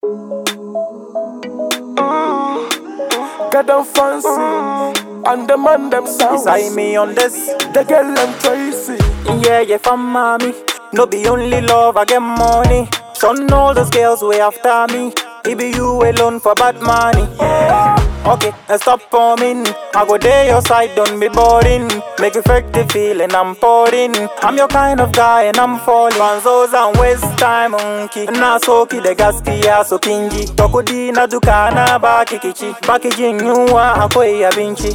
Get them fancy, and the man them sounds. Beside me on this, The girl them Tracy. yeah, yeah, from mommy. No be only love, I get money. Son, all those girls way after me. It be you alone for bad money. Yeah. Okay, now stop coming. I go there your side, don't be boring. Make you fake the feeling I'm pouring. I'm your kind of guy and I'm falling. Banzos and waste time, monkey. Na soki the gaski ya so kingi. Tokodi na dukana ba kikichi. Baki nyuwa akoi ya binchi.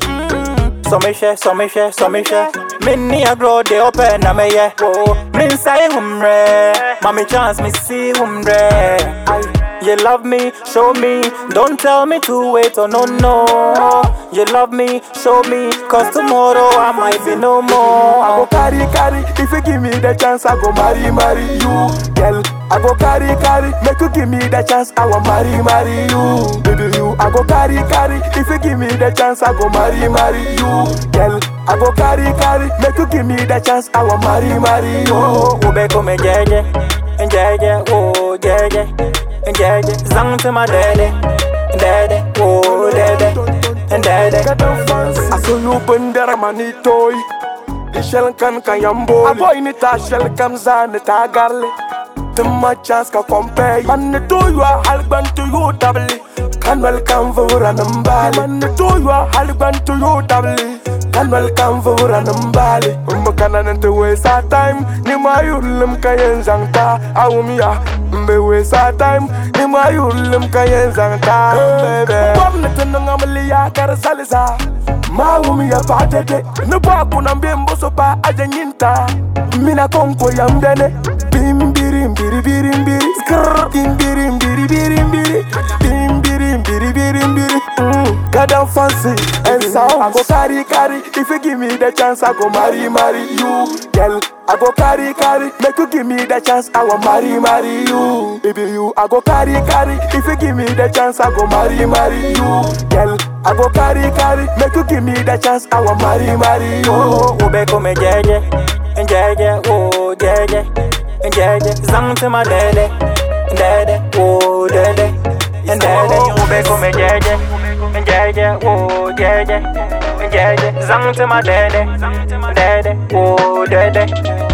So me share, so me share, so me share. Many a grow they open na me yeah. Whoa, me say humre, mommy chance me see humre. You love me, show me. Don't tell me to wait, oh no no. You love me, show me. Cause tomorrow I might be no more. I go carry, carry. If you give me the chance, I go marry, marry you, girl. I go carry, carry. Make you give me the chance, I will marry, marry you, baby you. I go carry, carry. If you give me the chance, I go marry, marry you, girl. I go carry, carry. Make you give me the chance, I will marry, marry you. Ube come jeje, jeje, oh jeje, jeje. Zang to my daddy, daddy, oh daddy, daddy. Get them fancy. I saw you bundera manitoy. The shell can kan yambo. A boy ni ta shell kam za ni ta garle. The my chance ka compare. Man ni to you a halban to you double. Can welcome for an umbali. Man ni to you a halban to you double. Can welcome for an umbali. Umma kana nante waste our time. Ni ma yulim ka yen zangta. Awum ya. Mbe waste our time. Ni ma yulim ka yen zangta. Baby. Gwamnati nunga mali ya kar salisa. Mawum ya patete. Ni ba kuna mbembo so pa aja nyinta. Mina konko ya mdene. Bim biri biri biri biri. Skrrr. Bim biri biri biri biri. Bim biri biri biri biri. Mm. God damn fancy and sound. I go carry carry. If you give me the chance, I go marry marry you, girl. I go carry carry. Make you give me the chance, I will marry marry you, baby you. I go carry carry. If you give me the chance, I go marry marry you, girl. I go carry carry. Make you give me the chance, I will marry marry you. Ube come jeje, jeje, oh jeje, jeje. Zang to my daddy, daddy, oh daddy, daddy. Ube come jeje, jeje, oh jeje, jeje. Zang to my daddy, daddy, oh daddy,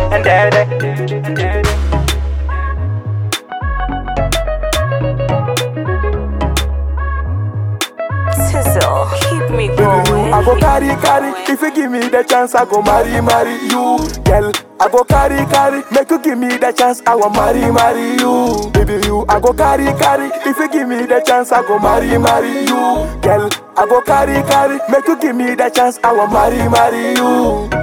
daddy. Sizzle, keep me Baby, you, going. I go carry, carry. If you give me the chance, I go marry, marry you, girl. I go carry, carry. Make you give me the chance, I will marry, marry you, baby. You, I go carry, carry. If you give me the chance, I go marry, marry you, girl. I go carry, carry. Make you give me the chance, I will marry, marry you.